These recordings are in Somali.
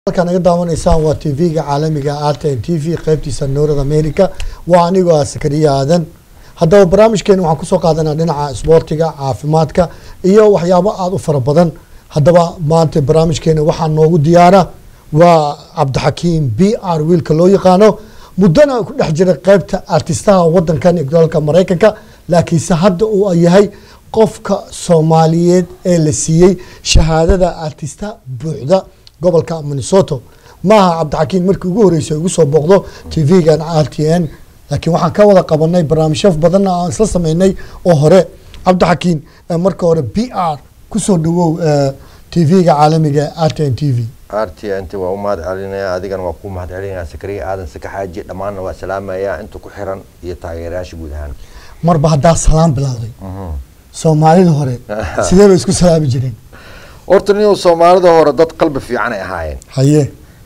halkaa naga daawanaysaan waa t v-ga caalamiga rtn t v qeybtiisa noorad america waa anigoo ah sakariya aadan haddaba barnaamijkeena waxaan kusoo qaadanaa dhinaca isboortiga caafimaadka iyo waxyaabo aada u fara badan haddaba maanta barnaamijkeena waxaa noogu diyaara waa cabdixakiim b r wiilka loo yaqaano muddana ku dhex jira qeybta artistaha wadankan iyo dalka maraykanka laakiinse hadda uu yahay qofka soomaaliyeed ee la siiyey shahaadada artista buuxda gobolka minnesoto maaha cabdixakiim markii ugu horreysay ugu soo booqdo t v-gan r t n laakiin waxaan ka wada qabanay barnaamijyo badanna aan isla sameynay oo hore cabdixakiim marka hore b r kusoo dhawow t v-ga caalamiga r t n t v r t n t waa u mahad celinaya adigana waa ku mahad celinaya sakariya aadan saka xaaji dhammaanna waa salaamaya inta ku xiran iyo taageerayaasha guud ahaan marba haddaa salaam bilowday soomaalida hore sidee bay isku salaami jireen horta nin soomaalida hore dad qalbi fiican ay ahaayeen haye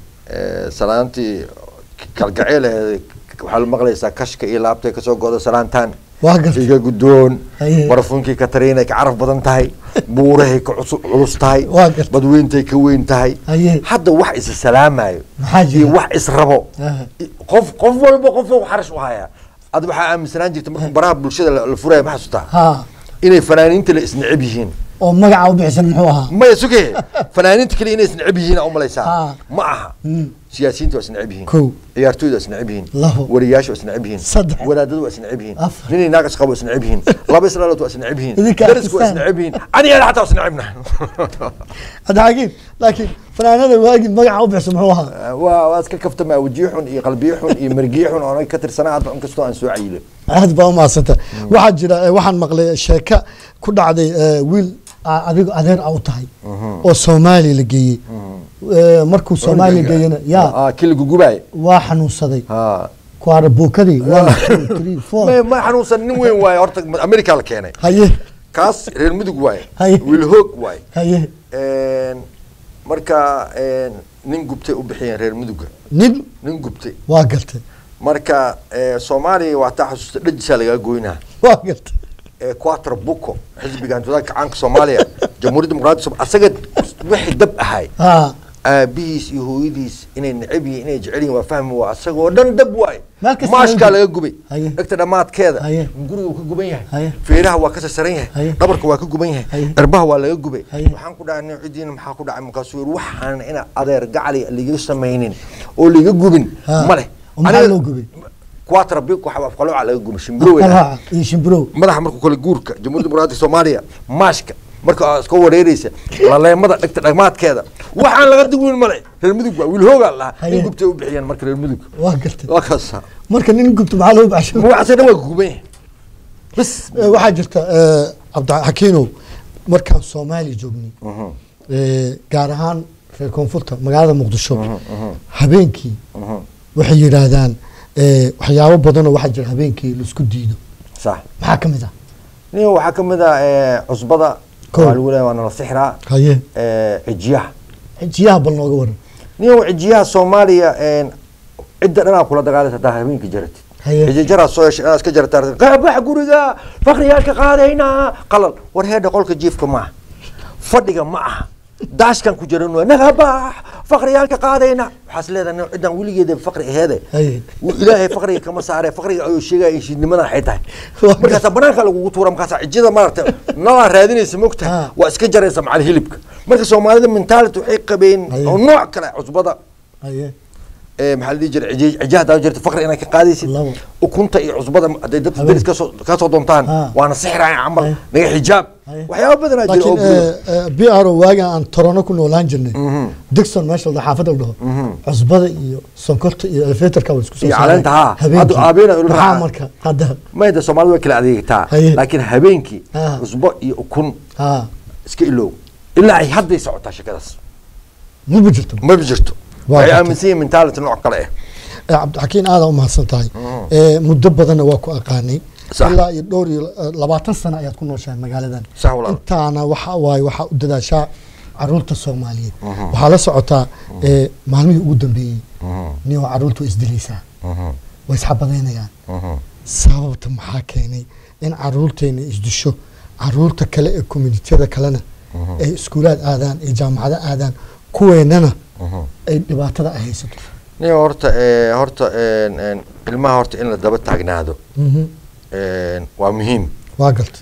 salaantii kalgaceel waxaa la maqlaysaa kashka iyo laabtay kasoo goda salaantaan waa gartay iga guddoon Haye. barafuunkii katariinay ka caraf badan tahay buurahay ka cusu- culus tahay Waa gartay. badweyntay ka weyn tahay Haye. hadda wax isa salaamayo Maxaa jira? iyo wax israbo Aha. qof qof walba qof xarash u hayaa ad waxaa aaminsanaan jirta marka baraha bulshada la la furaya ma xasuutaa ha inay fanaaniinta la isneceb yihiin oo magaca u bixisan muxuu ahaa maya suge fanaaniinta kale inay isneceb yihiin aa umalaysaa Ah. ma aha siyaasiyiinta waa isneceb yihiin Kow. ciyaartooyda waa isneceb yihiin Labo. wariyaasha waa isneceb yihiin Saddex. wadaadada waa isneceb yihiin Afar. ninay naaqas qabo waa isneceb yihiin laba islaalood waa isneceb yihiin Idinka dariska waa artistaan. isneceb yihiin aniga xataa waa isnecebna cabdixakiim laakiin fanaanada waagi magaca u bixisan muxuu ahaa waa waa iska kaftamaa wajiyo xun iyo qalbiyo xun iyo margiyo xun oo ka tirsanaa hadba inkastoo aan soo cayilo aad baa umahadsanta waxaa jira eh, waxaan maqlay sheeka ku dhacday eh, wiil a- adigo adeer a u tahay oo soomaaliya la geeyey Eh, markuu soomaaliya geeyena ya Ah, kii la gugubaay waa xanuunsaday ha kuwaara buukadii one two three ma four ma xanuunsan nin weyn waaye horta america la keenay haye kaas reer mudug waaye Haye. wiil hoog waaye haye marka nin gubtay u bixiyeen reer muduga nin nin gubtay waa gartay marka eh, soomaaliya waa taa xasuusta dhajisaa lagaa goynaa waa gartay Eh, quatro buco xisbiga hantudaanka caanka soomaaliya jamhuuriyadda dimuqraadiga Soom- asaga wixii dab ahay ha aabihiis iyo hooyadiis inay neceb yihiin inay jecel yihiin waa fahmi waa asagoo dhan dab waaye Meel kasta maashkaa laga laga gubay Haye. dhegta dhammaadkeeda Haye. guriga wuu ka guban Haye. yahay feeraha waa ka sarsaran yahay Haye. dhabarka waa ka guban yahay Haye. dharbaha waa laga gubay Haye. waxaan ku dhahay nin cidiina maxaa ku dhacay markaasuu yiri waxaan ina adeer gacali liga samaynin oo liga gubin Ha. ma leh Oo maxaa Aniga- loo gubay? quatro buco waxa afqalooca laga gubay shimbiro wey qalaaca iyo shimbirow madaxa markuu kale guurka jamhuuriyadda dimuqraadiga soomaaliya maashka marka aa iska wareereysa laleemada dhegta dhagmaadkeeda waxaan laga digwin male reer mudug waa wiil hoogaa lahaa Haye. in gubtay u bixiyeen marka reer mudug waa gartay waa kaasa marka nin gubto maxaa loo baxsho magacaasa dhan waa guban yahay bas Eh, waxaa jirta eh, cabdixakiinow markaan soomaaliya joognay eh, gaar ahaan reer koonfurta magaalada muqdisho habeenkii waxay yidhaahdaan eh, waxyaabo badanoo waxaa jira habeenkii laisku diido sax maxaa ka mid ah nin waxaa ka mid ah eh, cusbada Kow. waa lagu leeyahay waa nala sixraa haye eh, cijiyaha xijiyaha bal nooga waran nin cijiyaha soomaaliya eh, cidda dhanaa kula dagaalaysa hadaa habeenkii jaratid Haye. xijijaraa soo yeeshay inaad iska jarataa qaabax guriga fakhriyaalka qaadaynaa qalal war heedha qolka jiifka ma aha fadhiga ma aha daashkan ku jiran waa nagabax fakhriyaalka qaadaynaa waxaas leedahay nin ciddaan weligeeda fakri aheede Haye. Wuu ilaahay fakriga kama saare fakriga ayuu sheegaya heshiidnimada waxay tahay Waa markaasaa banaanka lagugu tuura markaasaa cijida maaragta nalaa raadinaysa mogtahay Ah. waa iska jaraysa macal hilibka marka soomaalida mentality waxay qabeen Haye. oo nooc kale cusbada haye ee maxaa la dhihi jiray cijij cijih haddaa jirta fakri inaad ka qaadaysid Labo. ukunta iyo cusbada hadday dadka Habeen. deris kasoo kasoo doontaan Ah. waana sixiraya camal Haye. naga xijaab Haye. waxyaaba badanaa jira oo laakiin gudo b r o waagan aan torono ku noolaan jirnay digson meesha la dhaho, xaafadda la dhaho cusbada iyo sonkorta iyo elevatorka waa isku soo Iyo saareen caleenta, haa. habeenkii. Hadda aabeena ula maxaa raaca. marka hadda mayda soomaalida way kala adeegtaa Haye. laakiin habeenkii Ah. cusbo iyo ukun ha iska ilow ilaa ay hadday socotaa shakadaas maba jirto ma jirto Waa waxay gartay. aaminsan yihiin mentality nooc kale ah Eh, cabdixakiin aada u mahadsan tahay Eh, muddo badanna waa ku aqaanay Sax. ilaa iyo dhowr iyo eh, labaatan sano ayaad ku nooshahay magaaladan Sax walaal. intaana waxa waaye waxaa u dadaashaa caruurta soomaaliyeed waxaa la socotaa eh, maalmihii ugu dambeeyey nio caruurta waa isdilaysaa way isxabadaynayaan sababta maxaa keenay in caruurteena isdisho caruurta kale ee communitiyada kalena ay iskuulaad aadaan ay jaamacado aadaan kuweenana ay dhibaatada ay haysato nin horta eh, horta een, een, ilmaha horta in la daba taagnaado Mhm. een, waa muhiim waa garta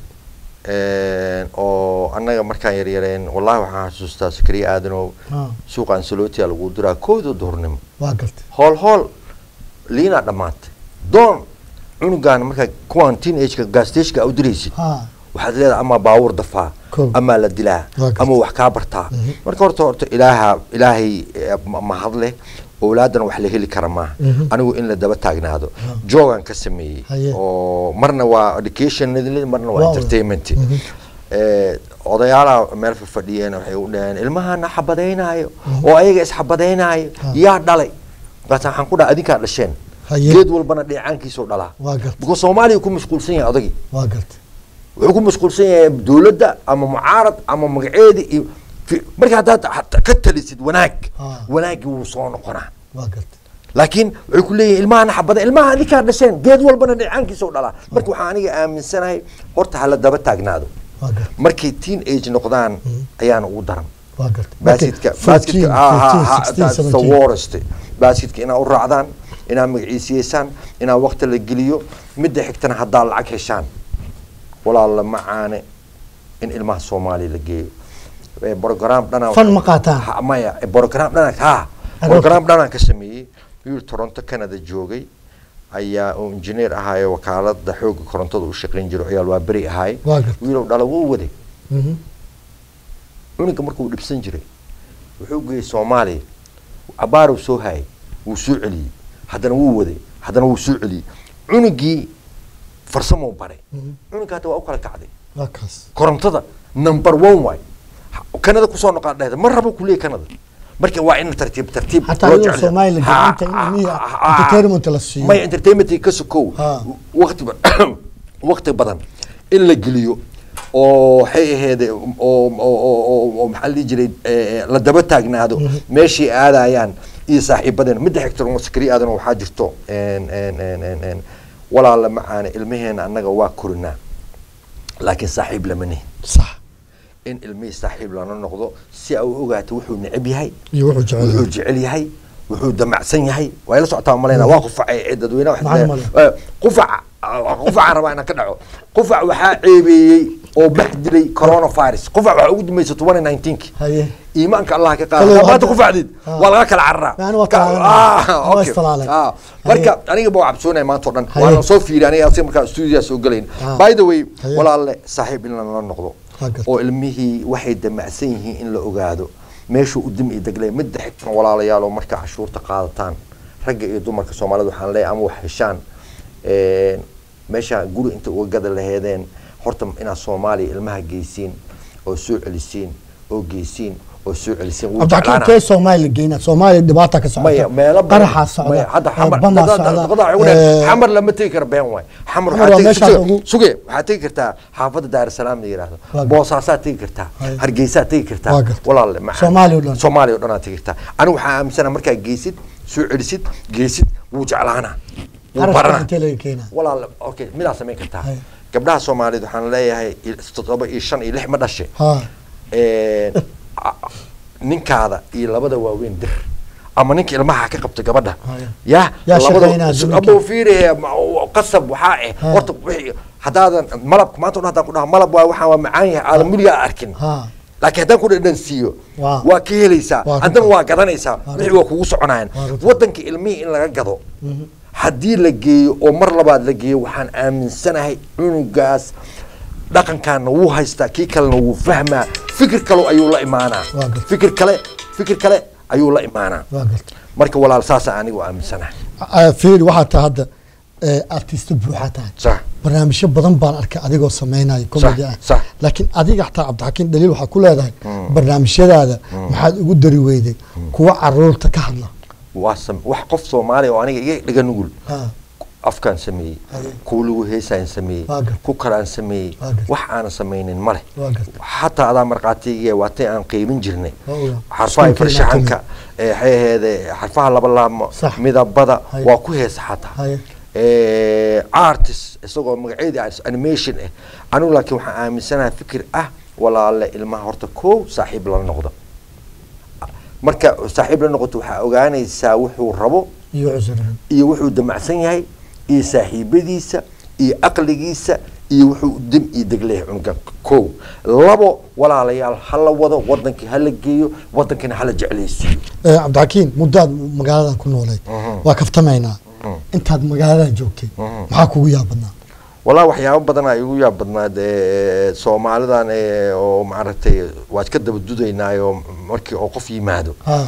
Een, oo annaga markaan yaryareen wallahi waxaan xasuustaa sakariya aadanow Ah, suuqa ansalootiya lagu diraa kooda duhurnimo waa garta hool hool liinaa dhammaatay doon cunugaan markaa kuwaan teenageka gaasteshka u diraysid ha waxaad leedahay ama baawur dafaa Kow. ama la dilaa Waa gartay. ama wax kaa bartaa Mhm. marka horta horta ilaaha ilaahay eh, ma- mahad leh owlaadana wax la heli kara maaha Mhm. anigu in la daba taagnaado joogan ka sameeyey Haye. oo marna waa education marna waa Waa- entertainment Mhm. Eh, odayaalaha meel fadhiyeen waxay u dhaheen ilmahana xabadaynaayo oo ayaga isxabadaynaayo Ha. yaa dhalay markaas waxaan ku dhaha adinkaa dhasheen Haye. geed walbana dheecaankiisuu dhalaa waa garta because soomaaliya ku mashquulsan yahay odagii waa garta wuxuu ku mashquulsan yahay dowladda ama mucaarad ama magaceedi iyo fi- marka haddaad hat- ka talisid wanaag Ah. wanaagii wuu soo noqonaa waa garta laakiin waxay ku leeyihin ilmahana xabada ilmaha adinkaa dhasheen geed walbana dheecaankiisa u dhalaa marka waxaan aniga aaminsanahay horta hala daba taagnaado waa garta markay teen age noqdaan ayaana ugu daran waa garta baaskidka baaskidka the worst baaskidka inaa u raacdaan inaa magaciisiyeysaan inaa waqti la geliyo midda xigtana haddaa lacag heshaan walaala macaane in ilmaha soomaaliya la geeyo Eh, program dhanaa Fan ma qaataan? Ha, maya eh, program dhanaa ha Aroorta. program dhanaan ka sameeyey wiil toronto canada joogay ayaa oo engineer ahaayo wakaalada xooga korontada u shaqayn jiro ciyaal waa beri ahaay Waa gartay. wiilow dhala wuu waday Mhm. cunuga markuu dhibsan jiray wuxuu geeyey soomaaliya abaarow soo hayay wuu soo celiyey haddana wuu waday haddana wuu soo celiyey cunugii farsamou baray Mhm. cunuga hadda waa u kala kacday waa kaas korontada number one waay kanada kusoo noqon dhehda ma rabo kuleey kanada marka waa in tartiib tartiib Xataa loo iyadoo jecel- Soomaaliya Ha, gacanta in ha, ilmihi ha, ha, entertainment la siiyo. maya entertainment ka sokow Ha. waqti ba- waqti badan in la geliyo oo waxay ahayd oo oo- oo- oo- oo maxaa la dhihi jiray eh, la daba taagnaado meeshii aadayaan iyo saaxiibadeen midda xigta oo sakari aadan waxaa jirto en- en- en- en- en, walaala macaane ilmaheena annaga waa korinaa laakiin saaxiib lama nihin sax in ilmihii saaxiib lana noqdo si ay u ogaato wuxuu neceb yahay iyo wuxuu jecel wuxuu yahay. jecel yahay wuxuu damacsan yahay waa la socotaa maleyna waa qufacay ee dadweynaha wax Maxaa leeyahay. Eh, qufac ah, qufacaan rabaa inaan ka dhaco qufac waxaa ceebeeyey oo bax dilay coronavirus qufac waxaa ugu dambeysay 2019 haye iimaanka allah ka Kale qaada maanta hadda- qufacdiid Ah. waa laga kala cararaa Yani waa Ka- talaalan. ah, Waa okay. istalaalan. Ah, Haye. marka aniga baa cabsoonaya maanta oo dhan Haye. waana soo fiiri aniga asiga markaa stuudiyaa soo gelayn Ah. by the way Haye. walaalle saaxiib in lala noqdo Waa gartay. oo ilmihii waxay damacsan yihiin in la ogaado meeshuu u dimi deglay midda xigtan walaalayaal oo markaa cashuurta qaadataan ragga iyo dumarka soomaalida waxaan leeyahay ama wax heshaan een, meesha guri inta uga gada laheedeen horta inaad soomaaliya ilmaha geysiin oo soo celisiin oo geysiin oo soo celisiin wuu cabdixakiin jeclaanaa. kee soomaaliya geyna soomaaliya dhibaata ka maya socota meelo badan qaraxaa maya socda hadda eh, xamar bamaa dad- dad- socda dad- dad- dad- eh, xamar lama tegi karo been waay xamar Xamar waxaad waa tegi- meeshaas suge- ugu- suge waxaad tegi kartaa xaafadda daarusalaam la yidhaahdo Waa gar- boosaasaad tegi kartaa Haya. hargeysaad tegi kartaa Waa gartay. walaalle macaan. Soomaaliya oo dhan. soomaaliya oo dhan aad tegi kartaa anigu waxaa aaminsana markaa geysid soo celisid geysid wuu jeclaanaa wuu qarashka baranaa intee laga keenaa walaal okay midaa samayn kartaa Haya. gabdhaha soomaaliyeed waxaan leeyahay il- toddoba iyo shan iyo lix ma dhashe ha Een, a- ninkaada iyo labada waaweyn dir ama ninka ilmaha ka qabta gabadha Haya. ya Yaa shaqaynaa su- ninkii. abo fiirihe ma- qasab waxaa eh Ha. horta wixii haddaadan malabka maanta o dhan haddaan ku dhaha malab waa waxaan waa macaan yahay aadan weligaa arkin ha laakiin haddaan ku dhadhan siiyo Waa. waa ka helaysaa Waa haddana runta. waa gadanaysaa Waa wixii runta. waa kugu soconayaan Waa runta. waddanka ilmihii in laga gado haddii la geeyo oo mar labaad la geeyo waxaan aaminsanahay cunugaas dhaqankaana wuu haystaa kii kalena wuu fahmaa fikir kale ayuu la imaanaa Waa gartay. fikir kale fikir kale ayuu la imaanaa waa garta marka walaal saasa anigu aaminsanahay Ah, fiiri waxaa tahay hadda eh, artista buuxaa tahay sax barnaamijyo badan baan arkay adigoo sameynaya comedy ah sax. laakiin adiga xataa cabdixakiin dhaliil waxaa ku leedahay barnaamijyadaada maxaad ugu dari weyday kuwa caruurta ka hadla waa sam- wax qof soomaaliya oo aniga iga dhiga nugul Ha, afkaan sameeyey Haye. kuwa lagu heesaan sameeyey Waa gartay. ku kalaan sameeyey Waa gartay. wax aanan samaynin male waa garta xataa adaa markhaatiga waatay aan qiimin jirnay Waa ogaa. xarfaha Iskuulkii farshaxanka ee waxay aheede xarfaha laba laamo Sax. midabada Haye. waa ku heesa xataa Haye. Eh, artist isagoo magaceedii ah, animation ah anigu laakiin waxaan aaminsanahay fikir ah walaale ilmaha horta kow saaxiib lala noqdo marka saaxiib la noqoto waxaa ogaanaysaa wuxuu rabo iyo cusran iyo wuxuu damacsan yahay iyo saaxiibadiisa iyo aqligiisa iyo wuxuu dim iyo degleyahay cunugan kow labo walaalayaal hala wado wadankii hala geeyo wadankina hala jeclaysiiyo Eh, cabdixakiin muddaad magaaladan ku noolay waa kaftamaynaa intaad magaaladan joogtay maxaa kugu yaab badnaa walaa waxyaabo badan ay igu yaab badnaad ee, soomaalidan ee, oo maaragtay waa iska daba dudaynaayo markii oo qof yimaado ha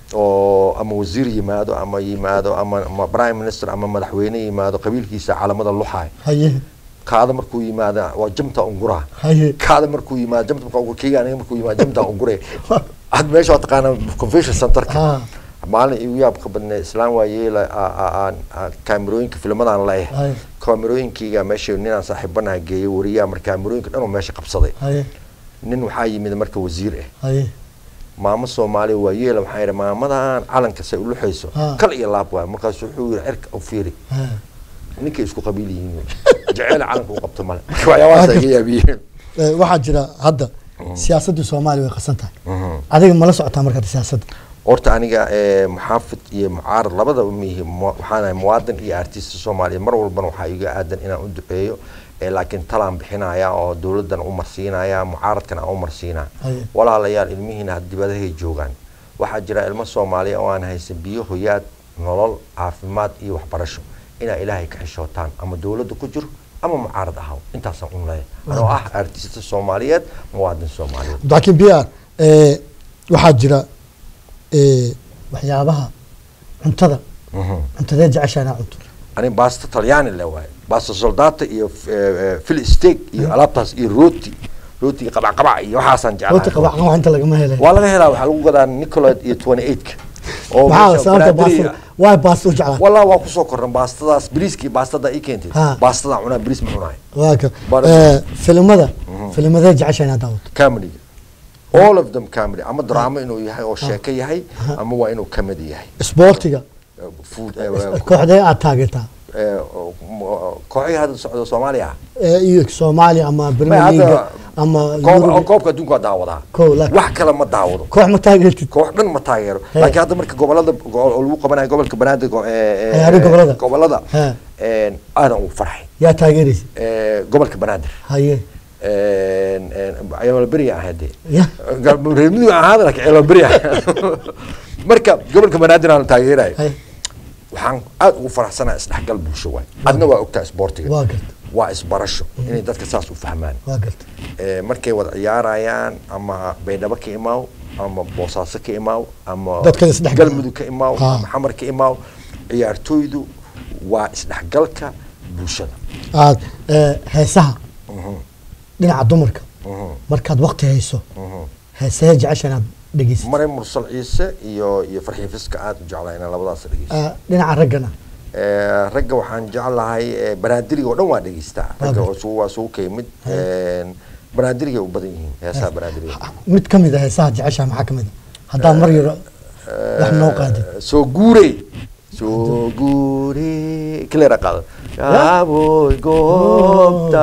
oo ama wasiir yimaado ama yimaado ama, ama prime minister ama madaxweyne yimaado qabiilkiisa calamada luxaay haye kaada markuu yimaada waa jamta unguraa haye kaada markuu yimaado jamta markaa ungur keyga aniga markuu yimaado jamta ungure had meesha waa taqaanaa convention centerka ha maalin igu yaabka badnay islaan waa yeela a- a- aan aan kaamirooyinka filmadaan leeyahay haye kaamirooyinkayga meesha ninaan saaxiibanaha geeyay wariyaa marka kaamirooyinka dhan oo meesha qabsaday haye nin waxaa yimid marka wasiir ah haye maamo soomaaliya waa yeela waxaa yidhi maamadan calanka say uluxayso Ah. kal iyo laab waay markaasu wuxuu yidhi cirka u fiiri ha ninkay isku qabiil yihiin wey. jeceyl calanka u qabto male marka waxyaabahaas ay iga yaabiyeen Eh, waxaa jira hadda siyaasadda soomaaliya way qasan tahay adiga mala socotaa markaad siyaasadda horta aniga eh, muxaafid iyo mucaarad labadaba mihi waxaan ahay muwaadin iyo artista soomaaliya mar walbana waxaa iga aadan inaan u duceeyo eh, laakiin talaan bixinaya oo dowladan u marsiinaya mucaaradkana aan u marsiinaya Haye. walaalayaal ilmihiina had dibadahay joogaan waxaa jira ilmo soomaaliya oo aan haysan biyo hoyaad nolol caafimaad iyo waxbarasho inaa ilaahay ka xishootaan ama dowladda ku jiro ama mucaarad ahaw intaasaan un leeyahay anoo ah artista soomaaliyeed muwaadin soomaaliyeed laakiin b r waxaa jira eh, waxyaabaha cuntada Mhm. cuntadee jeceshaa inaa cunto ani baasta talyaani le waaye baasta soldata iyo fil steak iyo alaabtaas iyo rooti rootiga qabacqabac iyo waxaasaan rooti jeclahay qabacqaba inta lagama helay waa laga helaa waxaa lagu gadaa nicolad iyo twenty eightka oo maxaa meesha sababta banaadiriga- baasta waay baasta u jeclaa wallah waa kusoo korran baastadaas biriiskii baastada ii keentay Ha. baastada cunaa biriis ma cunaay waa ka Baara- Eh, filimada filimadee jeceshaa inaa daawato comedy all of them comedy ama drama inuu yahay oo sheeko yahay ama waa inuu comedy yahay isboortiga Eh, food eh, eh, kooxdee aad taageertaa eh, kooxihii hadda socda soomaaliya ah Eh, iyo soomaaliya ama premier hadda league ama koob- Euro- koobka adduunka waa daawadaa Kow, laakiin- wax kale ma daawado koox ma taageertid koox dhan ma taageero He. laakiin hadda marka gobolada go- oo lagu qabanayo gobolka banaadir go- ee- ee- Ciyaari gobolada. gobolada He. een, aadan ugu farxay yaa taageeraysa Ee, gobolka banaadir haye ceelolberi ahade Ya. reermidu ahaada laakiin ceelolberi ah marka gobolka banaadir aan taageerayo haye waxaan aad ugu faraxsanaa isdhexgal bulsho waay adna waa ogtaa isboortiga waa garta waa isbarasho inay dadka saas u fahmaan waa garta Ee, markay wada ciyaarayaan ama baydhabo ka imaaw ama boosaaso ka imaaw ama Dadka isdhexgal- galmudug ka imaaw Ha. ama xamar ka imaaw ciyaartooydu waa isdhexgalka bulshada aad eh, heesaha Mhm, dhinaca dumarka mhm, markaad waqti hayso mhm. heesee jecesha inaad dhegeysid maray mursal ciise iyo iyo farxii fiska aad u jeclaa inaan labadaas dhegeysto Eh, dhinaca raggana Ee, ragga waxaan jeclahay ee, banaadiriga oo dhan waa dhegeystaa ragga Waa oo isugu- waa isugu ka yimid Een, banaadiriga u badan yihiin heesaha banaadiriga mid ka mid a heesaha jecesha maxaa ka mid a haddaa mar yaro wax noo qaadid soo guure soo guure kilera qaado yaaboy goobta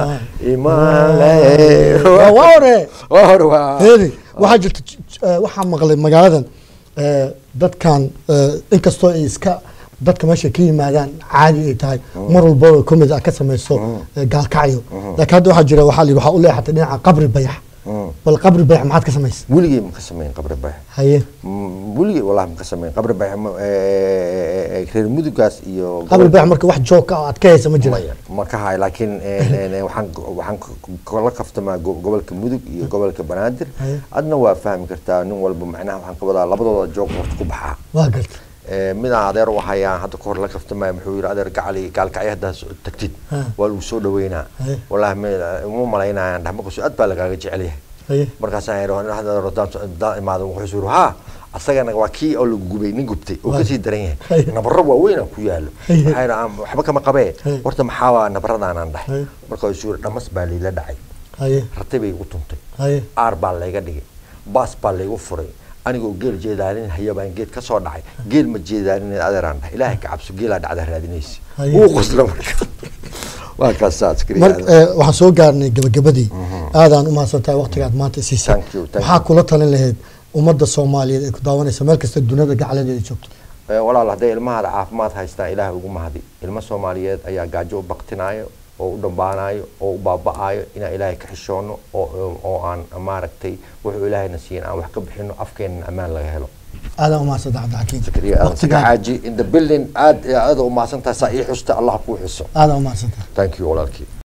imale waa waa hore waa hore waa heedi waxaa jirta j- j- eh, waxaa maqlay magaaladan eh, dadkan eh, inkastoo ay iska dadka meesha ka yimaadaan caadi ay tahay mar walbaba comedy a ka samayso eh, gaalkacyo laakiin hadda waxaa jira waxaa la yidhi waxaa u leexatay dhinaca qabri bayax Mm. bal qabri bayax maxaad ka samaysay weligay ma ka samayn qabri bax haye Mm, weligay wallahi ma ka samayn qabri bax ma- ee, ee, reer mudugaas iyo qabri bayax marka wax joog ka aad ka haysa ma jira maya ma ka hayo laakiin een, een, waxaan waxaan kala kaftamaa go- gobolka mudug iyo gobolka banaadir Haye. adna waa fahmi kartaa nin walba macnaha waxaan ka wadaa labadooda joog horta ku baxaa waa garta Ee, midaan adeer u hayaan hadda kahor la kaftamaya muxuu yidhi adeer gacali gaalkacyo haddaa soo tagtid Ha. waa lagu soo dhaweynaa Haye. wallaahi ma- uma malaynayaan dhaxmaqaso aad baa lagaaga jecel yahay haye markaasaan yidhi hadda rodaan daan imaado wuxuu yidhi haa asagana waa kii oo lagu gubay nin gubtay oo Haye. kasii daran Haye. yahay nabaro waaweyn aan ku yaalo Haye. waxaa yidhi "Aan waxba kama qabee Haye. horta maxaa waa nabaradaanaan dhahay Haye. markaasuu yidhi dhamas baa liila dhacay haye ratay bay igu tuntay haye aar baa layga dhigay baas baa laygu furay anigoo geel jeedaalin haya baan geed ka soo dhacay geel ma jeedaalin adeeraan dhahay ilaahay ka cabso geelaa dhacda raadinaysa Haye. wuu qosla marka waa kaasaa mar eh, waxaan soo gaarnay gabagabadii aadaan u mahadsantahay waqtigaad maanta siisay Thank you, thank waxaa you. kula talin lahayd ummadda soomaaliyeed ay ku daawanaysa meel kasta duniyada gacaladeeda joogto Ee, walaal hadday ilmahaada caafimaad haystaan ilaahay ugu mahadi ilmo soomaaliyeed ayaa gaajo u baktinayo oo u dhambaanayo oo u baaba'ayo inaan ilaahay ka xishoono oo oo aan maaragtay wuxuu ilaahayna siiyan aan wax ka bixino afkeenna ammaan laga helo aadan umaadsanta cabdixakiim zakariya aadan Waqtigaa- xaaji in the building aad aad u mahadsantahay saa ii xusta allah kuu xuso aadan umaadsanta thank you walaalkii